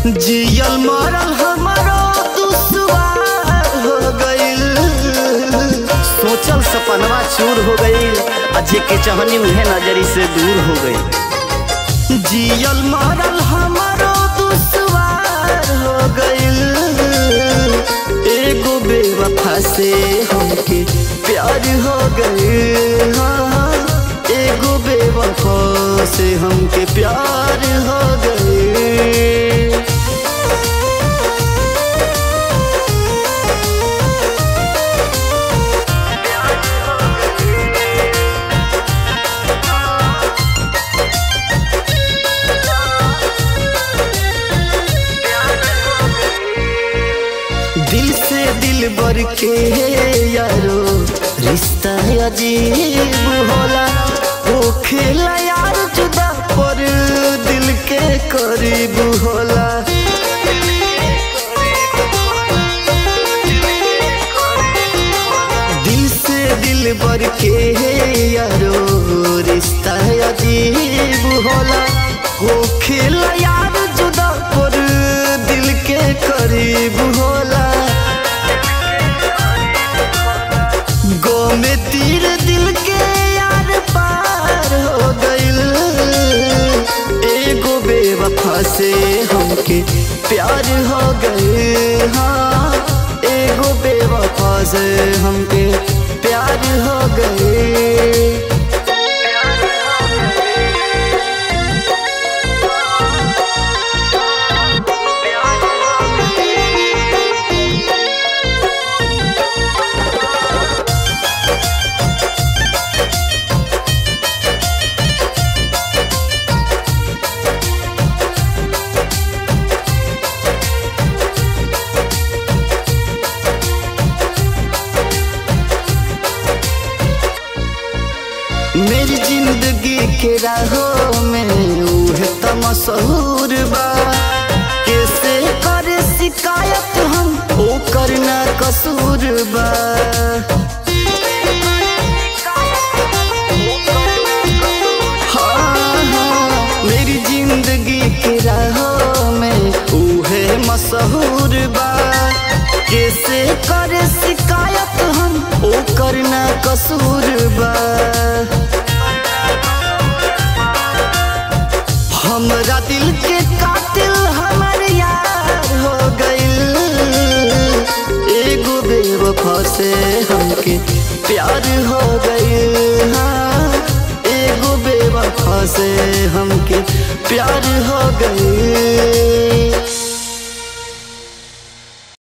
जियल मरल हमारो दुश्वार हो गइल सोचल सपनवा चूर हो गइल आ जेके चाहनी उहे नजरी से दूर हो गइल जियल मरल हमारो दुश्वार हो गइल एगो बेवफा से हमके प्यार हो गइल हाँ, एगो बेवफा से हमके प्यार हो गइल दिल से दिल बर के यारो रिश्ता अजीब होला वो खेला यार जुदा पर दिल के करीब होला दिल से दिल बर के यारो रिश्ता अजीब होला वो खेला यार जुदा पर दिल के करीब होला गो में तीर दिल के यार पार हो गइल एगो बेवफा से हमके प्यार हो गइल हाँ एगो बेवफा से हमके प्यार हो गइल मेरी जिंदगी के राहों में उहे त मशहूर बा कैसे करे शिकायत हम ओ करना कसूर बा हाँ, हाँ, मेरी जिंदगी के राहों में उहे मशहूर बा कैसे करे शिकायत हम ओ करना कसूर बा हमरा दिल के कातिल हमर यार हो गइल एगो बेवफा से हमके प्यार हो गइल हाँ एगो बेवफा से हमके प्यार हो गइल